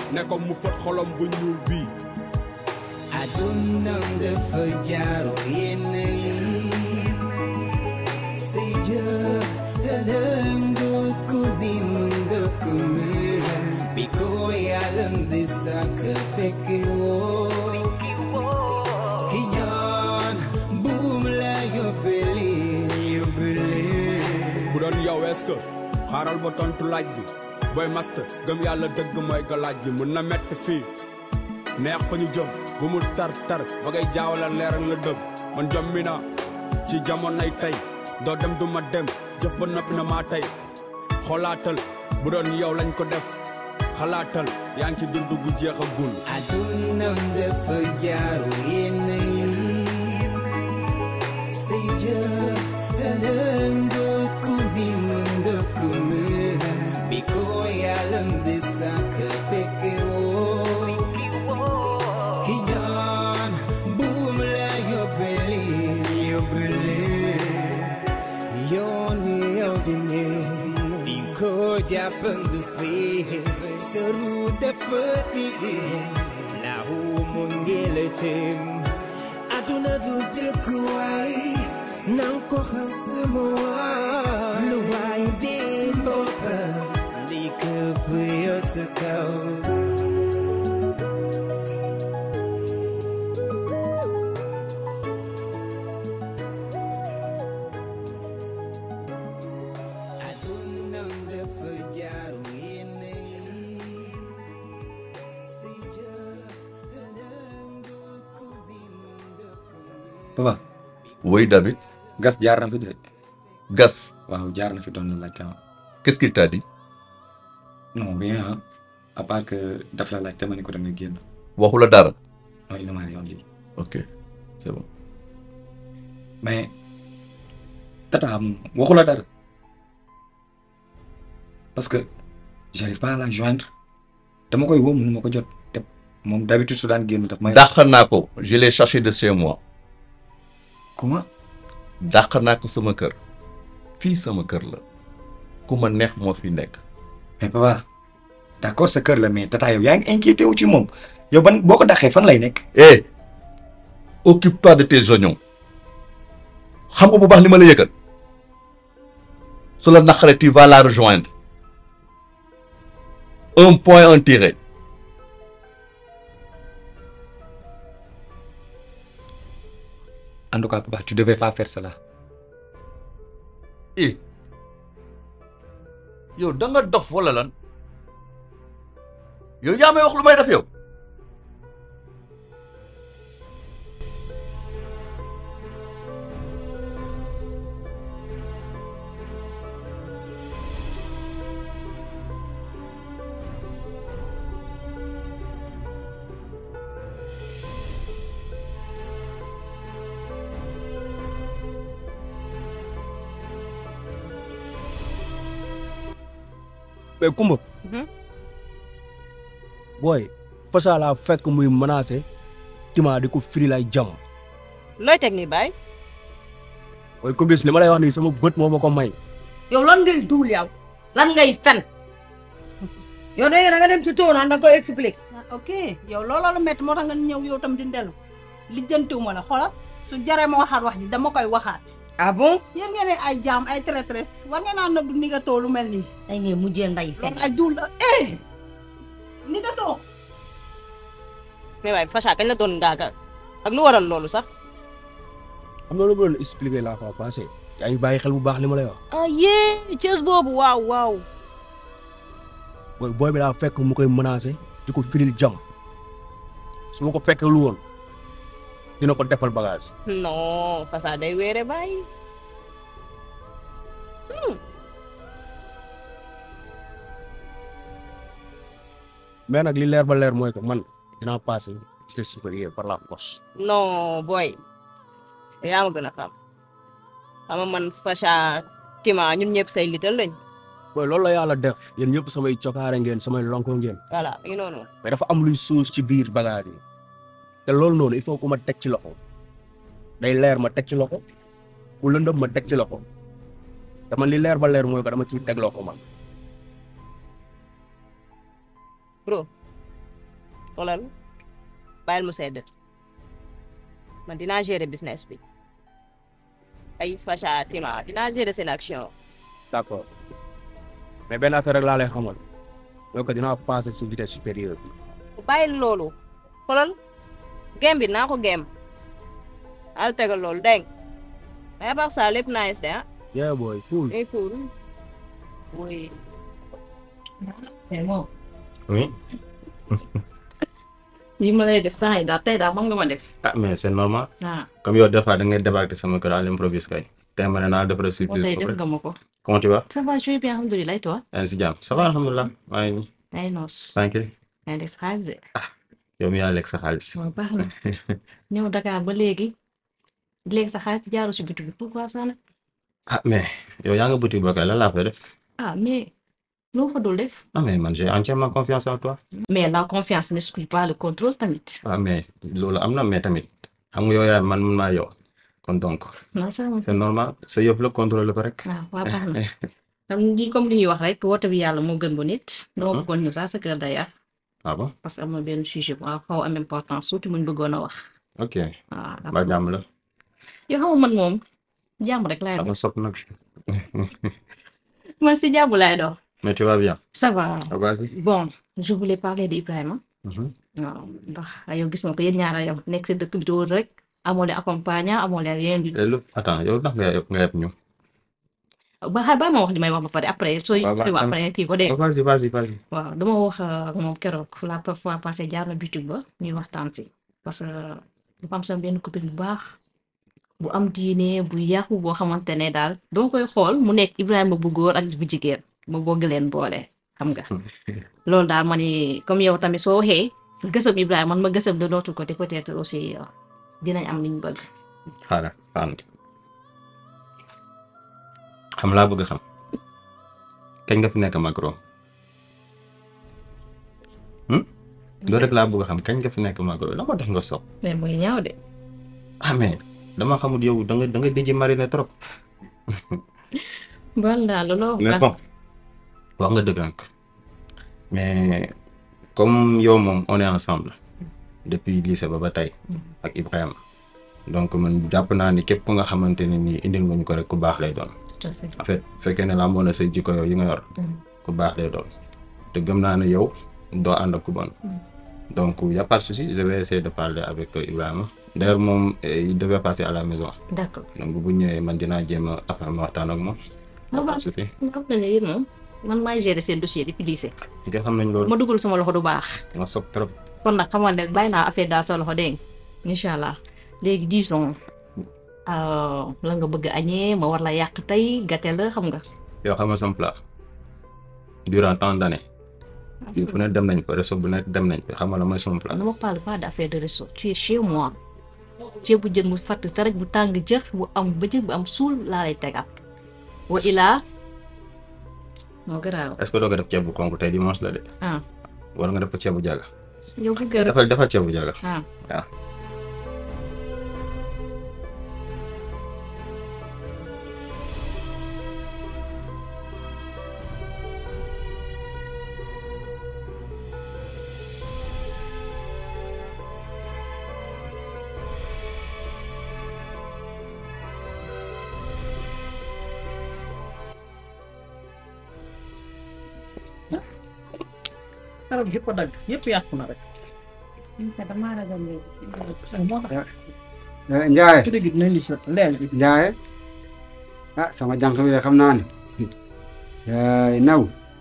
ne ko mu fët xolom bu ñuul bii adunam dafa jaaro yenn yi say jëf ëllëg ndokku bi mu ndokku mën bi ko yàlla di sàkk fekk woo ki ñaan buum la yóbbele yóbbele bu doon yow est-ce que xaaral ba tontu laaj bi booy master gëm yàlla dëgg mooy galaaj bi mën na metti fii neex fa ñu jëm bu mu tar tar ba ngay jaawala leer ak la dëgg man jommi naa ci jamonoy tey doo dem du ma dem jëf ba noppi na maa tey xoolaatal bu doon yow lañ ko def xalaatal yaa ngi ci dund gu jeexagul adunam dafa jaaro yenn yi say jëf ëllëg ndokku bi mu ndokku mën bi ko yàlla di sàkk fekk woo ki ñaan buum la yóbbele yóbbele yoon wi yow di ne di ko jàppandu fii sëru dafa tilim naawu mu ngi la tëm aduna du dëkkuwaay nan ko xam sama waay lu waay di boppam di këpp yoo sa kaw adunam dafa jaaru yenn yi si jëf ëllëg ndokku bi mu ndokku papa Oui, David. gas jaar na fi de Gas, waaw jaar na fi doon la laajte ah. qu'est-ce qu'il t'a dit non rien ah à part que daf la laajte ma ne ko da nga génn waxu la dara. non il ne m'a rien dit Ok, c'est bon. mais tata moom waxu la dara parce que j'arrive pas à la joindre dama koy woo mënu ma ko jot te moom d'habitude su daan génn daf may. dàq naa ko je l'ai cherché de chez moi comment dàq naa ko sama kër fii sama kër la ku ma neex moo fi nekk mais papa d'accord sa kër la mais tata yow yaa ngi inquiété wu ci moom yow ban boo ko dàqee fan lay nekk. eh occupe-toi de tes oignons xam nga bu baax li ma la yëgal su la naqaree tu vas la rejoindre un point un tiré en tout cas papa tu devais pas faire cela. eh yow da nga dof wala lan yow yaa may wax lu may def yow mais Kumba. booy Facha laa fekk muy menacé Tima di ko firi lay jam looy teg nii baay booy Kubis li ma lay wax nii sama bët moo ma ko may. yow lan ngay duul yow lan ngay fen yow da nga dem ci tóo naan da nga koy expliquer. ok yow looloo la métti moo tax nga ñëw yow tam di ndelu lijjantiwuma la xoolal su jaree ma waxaat wax ji dama koy waxaat ah bon. yéen ngeen ne ay jaam ay traîtresse war ngeen naa nëbb ni nga too lu mel nii ay ngay mujjee nday fen. ay duul la eh ni nga too mais waaye Facha kañ la doon ngaaga ak lu waral loolu sax xam nga lu ma doon expliquer laa ko passé yaa ngi bàyyi xel bu baax li ma lay wax. ah yee Thiès boobu waaw waaw booy booy bi daa fekk mu koy menacé di ko firil jam su ma ko fekkee lu woon dina ko defal bagage. non Facha day weere bàyyi mais nag li leer ba leer mooy que man dinaa passé lycée supérieur par la force. non booy yaa ma gën a xam xam nga man Facha Tima ñun ñëpp say lital lañ booy loolu la yàlla def yéen ñëpp samay cokaare ngeen samay lonko ngeen voilà mi ngi noonu mais dafa am luy suus ci biir bagage yi te loolu noonu il faut que ma teg ci loxo day leer ma teg ci loxo bu lëndëm ma teg ci loxo te man li leer ba leer mooy que dama ciy teg loxo man. bro xoolal bàyyil mu sedd man dinaa gérer business bi ay Facha Tima dinaa gérer seen action d'accord mais benn affaire rek laa lay xamal donc dinaa passer si vitesse supérieure bi bàyyil loolu xoolal game bi naa ko game al tegal loolu dégg nga mais à part ça lépp nice de ah yeah boy cool eh cool oui mais moom oui lii ma lay def temps yi daal tey daal moom nga ma def ah mais c'est normal ah comme yow des fois da ngay débarquer sama kër à l'improviste kay tey ma ne naa defal moo surprise tey ba def pare. nga ma ko comment tu vas ça va je vais bien alhamdulilah et toi yaa ngi si jàmm ça va alhamdulilah maa ngi nii ay noos tranquille ay des xaalis de yow mi yaa lekk sa xaalis waaw baax na ñëw Dakar ba léegi léegi sa xaalis jaaru si bitu bi pourquoi ça nag ah mais yow yaa nga boutique ba kay lan laa fay def ah mais loo fa dul def ah mais man j'ai entièrement confiance en toi mais la confiance n'exclut pas le contrôle tamit ah mais loolu am na mais tamit xam nga yow yaa man man maa yow kon donc non ça va c'est normal sa yëpp la contrôler ko rek waaw waaw baax na xam ni comme li ñuy wax rek woote bi yàlla moo gën bu nit dama bëggoon ñu sax sa kër d'ailleurs ah bon parce que am na benn sujet bu xaw am importance surtout muñ bëggoon a wax ok waaw ba jàmm la yoo xam nga man moom jàmm rek laay am dox na sopp nag man si jàmm laay dox mais tu vas bien ça va ah vas-y bon je voulais parler d'Ibrahima Mhm. waaw ndax yow gis nga ko yéen ñaara yow nekk si dëkk bi dóor rek amoo leen accompagnant amoo leen rien du Eh, lu attends yow ndax nga nga yeb ñu ba xaar ba ma wax li may wax ba pare après sooy Waaw, sooy wax am- après kii ko dee Oh, vas-y vas-y vas-y waaw dama wax ak moom keroog la fois passée jaar na boutique ba ñuy waxtaan si parce que dafa am sama benn copine bu baax bu am diine bu yàqu boo xamante ne daal dama koy xool mu nekk Ibrahima bu góor ak bu jigéen ma bëgg leen boole xam nga loolu daal ma ni comme yow tamit soo waxee gësëm Ibrahima man ma gësëm de l'autre côté peut-être aussi euh, dinañ am liñ bëgg xaaral xaaral xam laa bëgg xam kañ nga fi nekk Macron hmm? loolu rek laa bëgg xam kañ nga fi nekk Macron la moo tax nga sopp mais muy ñaaw de ah mais dama xamul yow da nga da nga dijji marine trop bon daal loolu mais bon wax nga dëgg nag mais comme yow moom on est ensemble depuis lycée ba ba tey ak Ibrahima donc man jàpp naa ni képp ku nga xamante ne nii indil nga ñu ko rek ku baax lay doon tout à fait en fait fekkee ne làmboo na say jikko yow yi nga yor ku baax lay doon te gëm naa ne yow doo ànd ak ku bon donc y a pas de souci je vais essayer de parler avec euh, Ibrahima d'ailleurs moom euh, il devait passer à la maison d'accord donc bu ñëwee man dinaa jéem a après ma waxtaan ak moom y a pas de souci xam na ne yéen moom man maay gérer seen dossier depuis lycée nga xam nañ loolu ma dugal sama loxo du baax nga sopp trop kon nag xamal ne bàyyi naa affaire daal sa loxo dégg nga incha allah léegi disons euh, la nga bëgg a añee ma war la yàq tey gàtte la xam nga yow xam nga sama plat durant tant d'années fii fu ne dem nañ ko resto bu nekk dem nañ ko xam nga la mooy sama plat ne me parle pas d'affaire de resto tu es chez moi ceebu jën bu fatt taraj bu tàng jër bu am bëjëg bu am suul laa lay tegaat wa ilaa moo garaaw est-ce que doo ko def ceeb bu konk tey dimanche la de ah war nga def ko ceeb bu jàgga yow bu gërëm defal defal ceeb bu jàgga ah waaw xarab yëpp a dagg yëpp yàqu na rek damaa ragal moo tax Njaay su dee dinañ li si leen bi Njaay ah sama jànq bi de xam naa ne yaay naw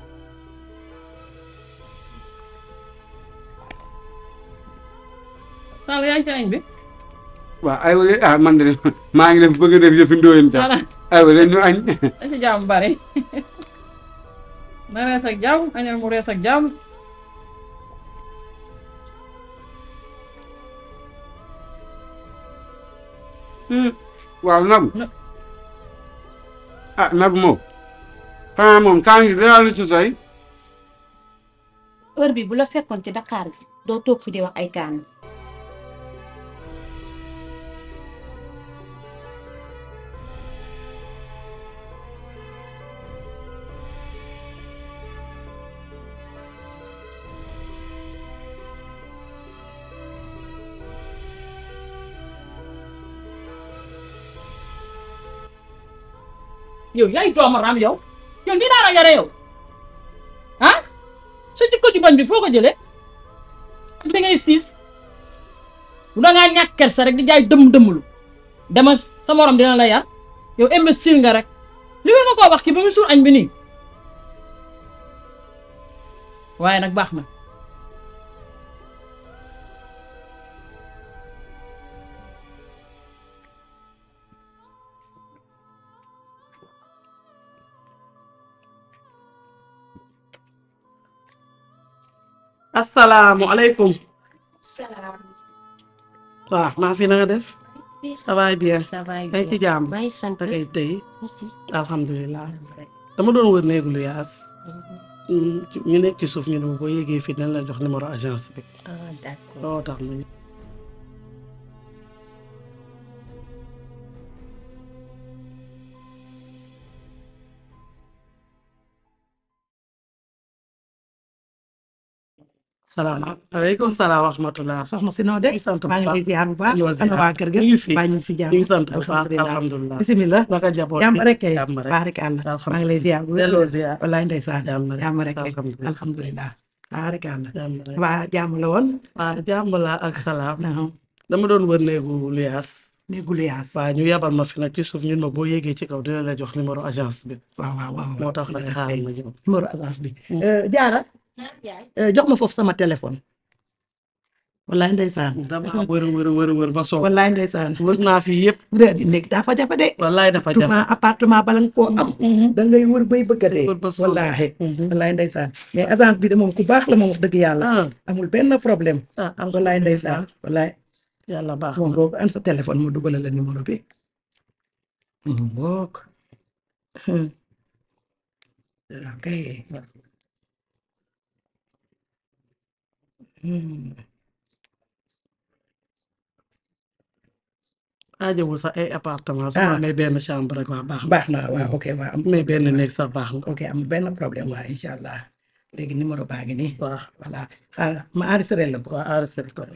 Sall yaa ngi ci añ bi waaw aywa de ah man de maa ngi def bëgg a def yëfi ndóoyeen sax dara aywa de ñu añ da ci jàmm bari na rees ak jàmm añal mu rees ak jàmm waaw nabu Na- ah nabu moom xanaa moom kaan gi dara lu ci soy heure bi bu la fekkoon ci Dakar bi doo toog fi di wax ay kaan yow yaay doomaram yow yow nii naa la yore yow ah sa jikko ju bañ bi foo ko jëlee ak da ngay siis bu da ngaa ñàkk kersa rek di jaay dëmm dëmmlu dama sa morom dina la yar yow imbécile nga rek li nga koo wax ki ba mu suur añ bi nii waaye nag baax na asalaamualeykum. waaw maa fi na nga def. ça va bien. ça va yaa ngi ci jàmm. maa ngi sant. da ngay tey. alhamdulilah. dama doon wër néegu lu yaas. ñu nekk ci suuf ñu ne ma boo yéegee fii dinañ la jox numéro agence bi. ah d'accord loo tax ma salaamaaleykum salaam wa rahmatulah. soxna si noo de sant bu maa ngi lay ziar bu baax ñu ana waa kër ga ñu ngi fi baa ñu ngi si jàmm ñu ngi sant bu baax alhamdulilah alhamdulilah. bisimilah naka jaboot jàmm rek kay jàmm rek. baarikàlla maa ngi lay ziar bu delloo ziar. wallaay ndeysaan jàmm rek. jàmm rek kay alhamdulilah. alhamdulilah baarikàlla jàmm rek. waa jàmm la woon waaw jàmm la ak salaam. dama doon wër néegu lu yaas. néegu lu yaas. waaw ñu yabal ma fi nag ci suuf ñun ma boo yéegee ci kaw dina la jox numéro agence bi. waaw waaw waaw moo tax nag xaaral ma ñëw. numéro agence bi jaara jox ma foofu sama téléphone wallaay ndeysaan dama wër wër wër wër ba soow. wallaay ndeysaan wër naa fi yëpp. di nekk dafa jafe de wallaay dafa jafe surtout appartement bala nga koo am da ngay wër bay bëgg a dee wallaahi wallaay ndeysaan mais agence bi de moom ku baax la moom wax dëgg yàlla amul benn problème wallaay ndeysaan wallaay yàlla baax moom boobu an sa téléphone mu dugalal la numéro bi book ok aajowul sax ay appartement su ma amee benn chambre rek waa baax baax na waaw ok waaw am mais benn néeg sax baax na ok amul benn problème waaw incha allah léegi numéro baa ngi nii waaw voilà xaaral ma enregistré la ko waaw enregistré ko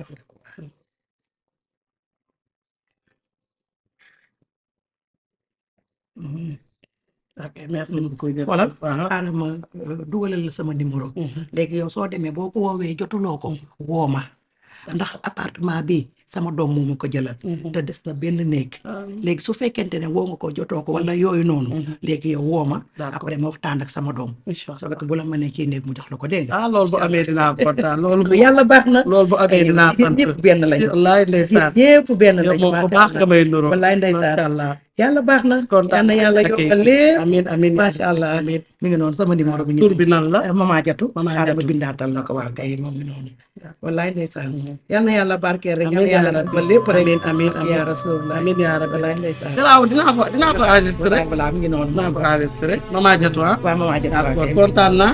ok merci beaucoup xoolal xaaral ma dugalal la sama numéro léegi yow soo demee boo ko woowee jotuloo ko woo ma ndax appartement bi sama doom moo ma ko jëlal te des na benn néeg léegi su fekkente ne woo nga ko jotoo ko wala yooyu noonu léegi yow woo ma après ma waxtaan ak sama doom so que bu la mënee ci néeg mu jox la ko dégg nga ah loolu bu amee dinaa kontaan loolu bu yàlla baax na loolu bu amee dinaa sant ñëpp benn lañu wallaay ndeysaan ñëpp benn yow lañu moom ku baax nga may nuroo wallaay ndeysaan macha allah yàlla baax na yal na yàlla yokkal lépp amiin amiin macha allah mi ngi noonu sama numéro bi tur bi nan la mama jatu Mama xaaral ma Jatu. bindaatal la ko waa kay moom mi noonu wallaay ndeysaan yal na yàlla barkeel rek yal amiin na yàlla yaa ba lépp rek amiin amiin amiin yaa rasulullah amiin yaa rabbi wallaay ndeysaan garaaw dinaa ko dinaa ko enregistré voilà mi ngi noonu dinaa ko enregistré mama jatu ah waaw mama jatu waaw d'accord kay. kontaan naa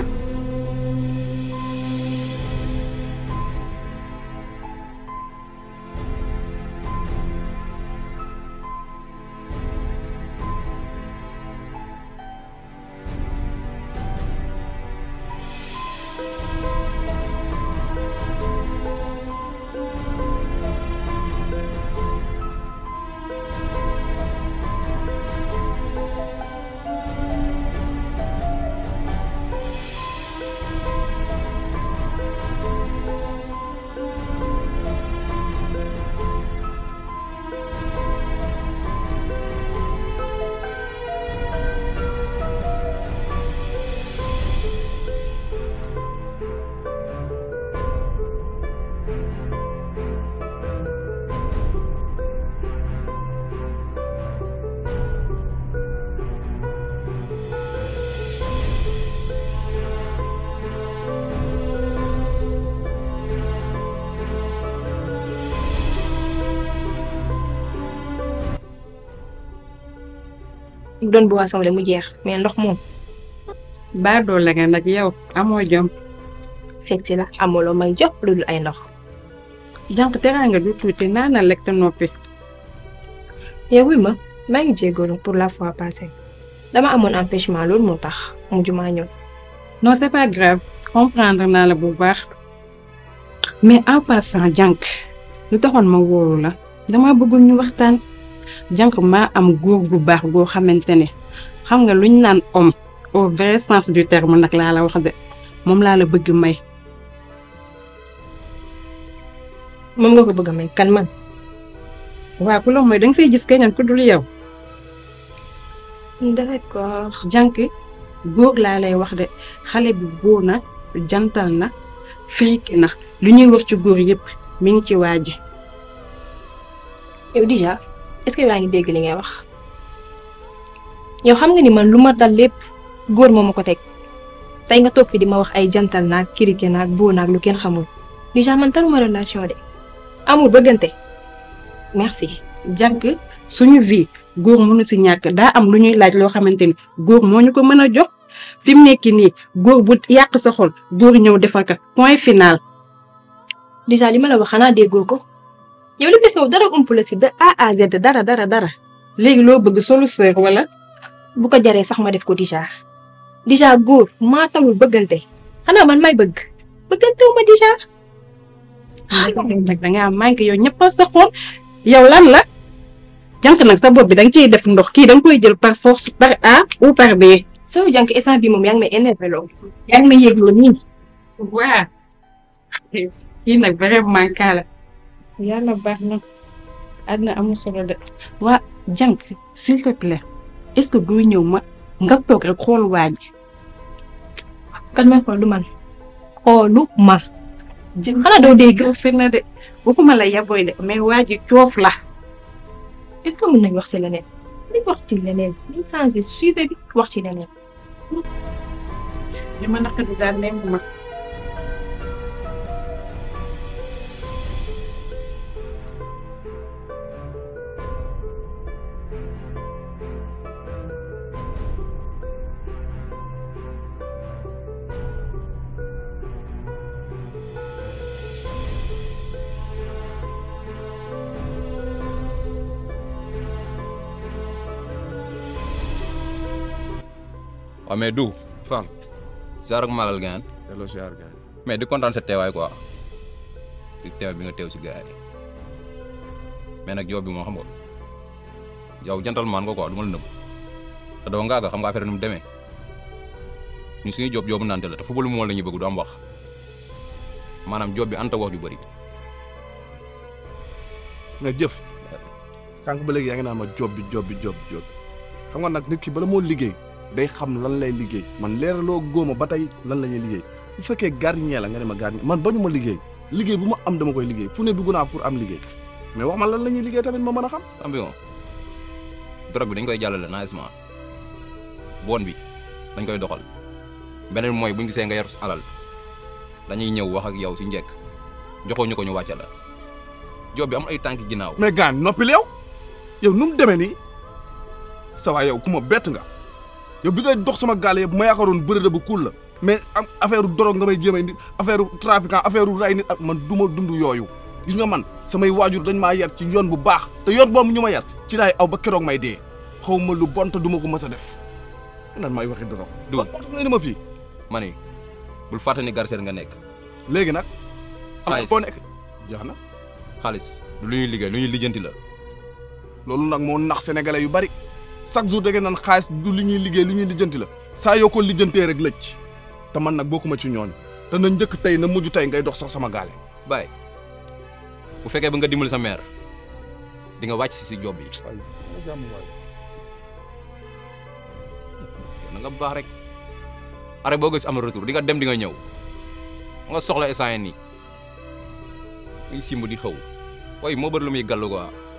doon boisson de mu jeex mais ndox moom baa doole nga nag yow amoo jom seet si la amuloo may jox lu dul ay ndox donc teraanga du tuuti naana lekk te noppi yow wi ma maa ngi jégalu pour la fois passée dama amoon empêchement loolu moo tax mujj maa ñëw non c'est pas grave comprendre naa la bu baax mais en passant jànk lu taxoon ma wóolu la dama bëggul ñu waxtaan jànk maa am góor gu baax goo xamante ne xam nga luñ naan homme au vrai sens du terme nag laa la wax de moom laa la bëgg may moom nga ko bëgg a may kan man waaw ku la mooy danga fay gis keneen ku dul yow d'accord jànk góor laa lay wax de xale bi góor na jantal na friki na lu ñuy wax ci góor yëpp mi ngi ci waaji yow déjà est-ce que yaa ngi dégg li ngay wax yow xam nga ni man lu ma dal lépp góor moo ma ko teg tey nga toog fi di ma wax ay jantal naag kirike naag boo naag lu kenn xamul déjà man taluma relation de amul bëggante merci jànk suñu vie góor mënu si ñàkk daa am lu ñuy laaj loo xamante ni góor moo ñu ko mën a jox fi mu nekk nii góor bu yàq sa xol góor ñëw defal ko point final. déjà li ma la wax xanaa déggoo ko yow li fi xew dara ump la si ba A à Z dara dara dara. léegi loo bëgg solu sœur wala. bu ko jaree sax ma def ko déjà déjà góor maa tamul bëggante xanaa man may bëgg bëggantewu ma déjà. nag da ngaa manqué yow ñëpp sa xol yow lan la. jànk nag sa bopp bi da nga ciy def ndox kii da nga koy jël par force par A ou par B. soo jànk instant bi moom yaa ngi may énervé lool yaa ngi may yëgloo nii. waa kii nag vraiment kaa la yàlla baax na àdduna amul solo de waa jànk s'il te plaît est-ce que doo ñëw ma nga toog rek xool waa ji. kan may xool du man xoolu ma. xanaa doo dégg. fi na de waxuma la yaboy de mais waa ji coof la. est-ce que mën nañ wax ci leneen nañ wax ci leneen nañ changé sujet bi wax ci leneen. li ma naqari daal neex ma. waaw mais du Fall ziar ak malal gaan delloo ziar gaan mais di kontaan sa teewaay quoi di teewaay bi nga teew si gars yi mais nag yow bi moo xam nga yow gentleman nga quoi du ma la nëbb te doo ngaaga xam nga affaire nu mu demee ñu suñu job joobu nante la te football moo la ñuy bëgg du am wax maanaam job bi anta wax ju bëri mais jëf sànq ba léegi yaa ngi naan ma job bi job bi job bi job xam nga nag nit ki bala moo liggéey day xam lan lay liggéey man leeraloo góoma ba tey lan la ñuy liggéey bu fekkee gardien la nga ne ma gardien man bañu ma liggéey liggéey bu ma am dama koy liggéey fu ne dugg naa pour am liggéey mais wax ma lan la ñuy liggéey tamit ma mën a xam. champion drogue bi dañ koy jàllale nicement bon bi dañ koy doxal beneen mooy bu ñu gisee nga yor alal dañuy ñëw wax ak yow si njëkk joxoo ñu ko ñu wàcce la job bi am ay tànki ginnaaw. mais gaan noppil yow yow nu mu demee nii sa waay yow ku ma bett nga yow bi ngay dox sama gaal yëpp ma yaakaaroon bëre bu kuul la mais am affaire drogue nga may jéem a indi affaire trafiquant affaire ray nit ak man du ma dund yooyu gis nga man samay waajur dañ maa yar ci yoon bu baax te yoon boobu ñu ma yar ci laay aw ba keroog may dee xaw ma lu bon te du ma ko mës a def nan may waxi drogue. du nga ni ma fii. ma ni bul fàtte ni garseer nga nekk. léegi nag. xaalis boo nekk jeex na. xaalis du lu ñuy liggéey lu ñuy lijjanti la. loolu nag moo nax sénégalais yu bari chaque jour da ngeen naan xaalis du lu ñuy liggéey lu ñuy lijjanti la saa yoo ko lijjantee rek lëcc te man nag bokkuma ci ñooñu te na njëkk tey na mujj tey ngay dox sax sama gaale. baay bu fekkee ba nga dimbali sa mère di nga wàcc si job bi. na nga baax rek are boo gis am retour di nga dem di nga ñëw nga soxla essence nii muy simb di xaw waaye moo bëri lu muy gàllu quoi.